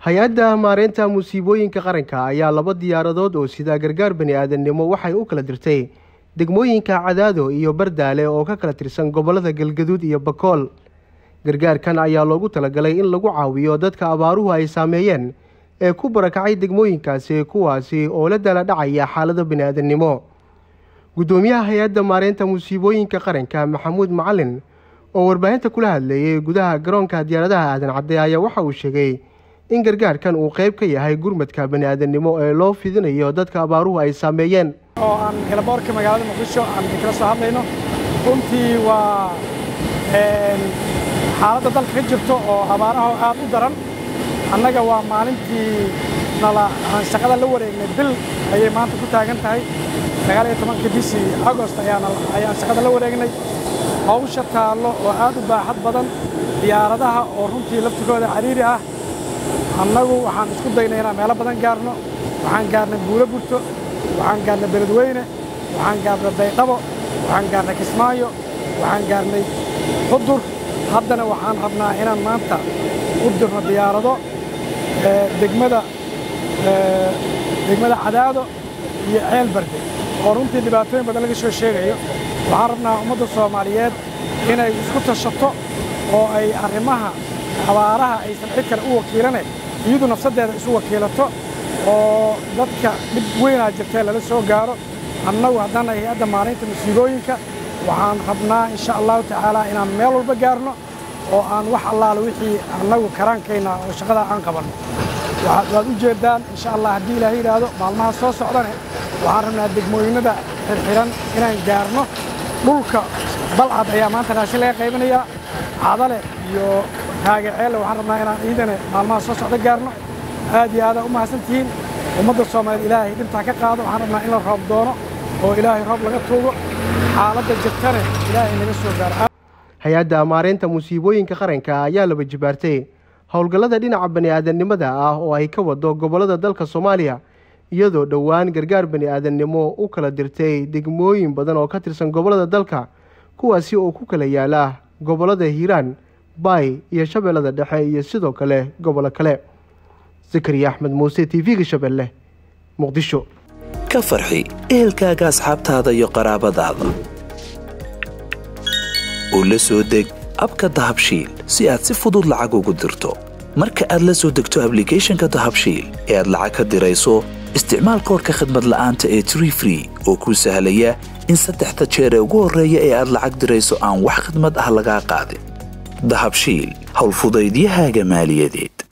hay-adda maareynta musiibooyinka qaranka ayaa laba diyaaradood oo sida gargaar bani aadamnimo waxay u kala dirtay degmooyinka cadaado iyo bardaale oo ka kala tirsan gobollada galgaduud iyo bakool gargaarkan ayaa loogu talagalay in lagu caawiyo dadka abaaruhu ay saameeyeen ee ku barakacay degmooyinkaasi kuwaasi oo la dala dhacaya xaalado bani aadamnimo guddoomiyaha hay-adda maareynta musiibooyinka qaranka maxamuud macalin oo warbaahinta kula hadleeyay gudaha garoonka diyaaradaha aadan cadde ayaa waxa uu sheegay in gargaarkan uu qayb ka yahay gurmadka bani aadamnimo ee loo fidinayo dadka abaaruhu ay saameeyeen oo aan helaboorka magaalada muqdisho aan kala soo hadlayno runtii waa xaaladda dalka ka jirto oo abaaraha aad u daran annaga waa maalintii nala aan shaqada la wareegnay bil ayay maanta ku taagan tahay sagaal iyo tobanka bishii agost ayaan shaqada la wareegnay hawsha taallo oo aad u baaxad badan diyaaradaha oo runtii laftigooda cariiri ah annagu waxaan isku daynay inaan meelo badan gaarno waxaan gaarnay buulo burto waxaan gaarnay beledweyne waxaan gaarnay baydhabo waxaan gaarnay kismaayo waxaan gaarnay xudur haddana waxaan rabnaa inaan maanta u dirno diyaarado degmada degmada cadaado iyo ceel barde oo runtii dhibaatooyin badan laga soo sheegayo waxaan rabnaa ummadda soomaaliyeed inay isku tashato oo ay arrimaha abaaraha aysan cid kale u wakiilane iyadu nafsaddeeda isu wakiilato oo dadka dhib weynaa jirtee lala soo gaaro annagu haddaan hay-adda maaraynta musiibooyinka waxaan rabnaa insha allahu tacaalaa inaan meel walba gaarno oo aan wax allaale wixii annagu karaankayna oo shaqadaa aan qabanno waad u jeeddaan insha allah haddii ilaahay yidhaahdo maalmaha soo socdane waxaan rabnaa degmooyinnada xirxiran inaan gaarno dhulka balcad ayaa maanta raashin laga qaybinayaa cadale iyo taagaceelle waxaan rabnaa inaan iidane maalmaha soo socda gaarno aad iyo aadaa u mahadsantihiin ummadda soomaaliyeed ilaahay dhintaa ka qaado waxaan rabnaa in la roob doono oo ilaahay roob laga tuugo xaaladda jirtane ilaahay naga soo gaaro hay-adda maareynta musiibooyinka qaranka ayaa laba jibaartay howlgallada dhinaca bani aadamnimada ah oo ay ka wado gobollada dalka soomaaliya iyadoo dhowaan gargaar bani aadamnimo u kala dirtay degmooyin badan oo ka tirsan gobollada dalka kuwaasi oo ku kala yaala gobollada hiiraan baay iyo shabeellada dhexe iyo sidoo kale gobollo kale zakariya axmed muuse t v-ga shabeelle muqdisho ka farxi ehelkaaga asxaabtaada iyo qaraabadaada oo la soo deg abka dahabshiil si aad si fudud lacag ugu dirto marka aad la soo degto ablicathonka dahabshiil ee aad lacag ka dirayso isticmaal koorka khadmad la'aanta ee tree free oo kuu sahlaya in saddexda jeer ee ugu horreeya ee aad lacag dirayso aan wax khadmad ah lagaa qaadin dahabshiil howlfudaydiyahaaga maaliyadeed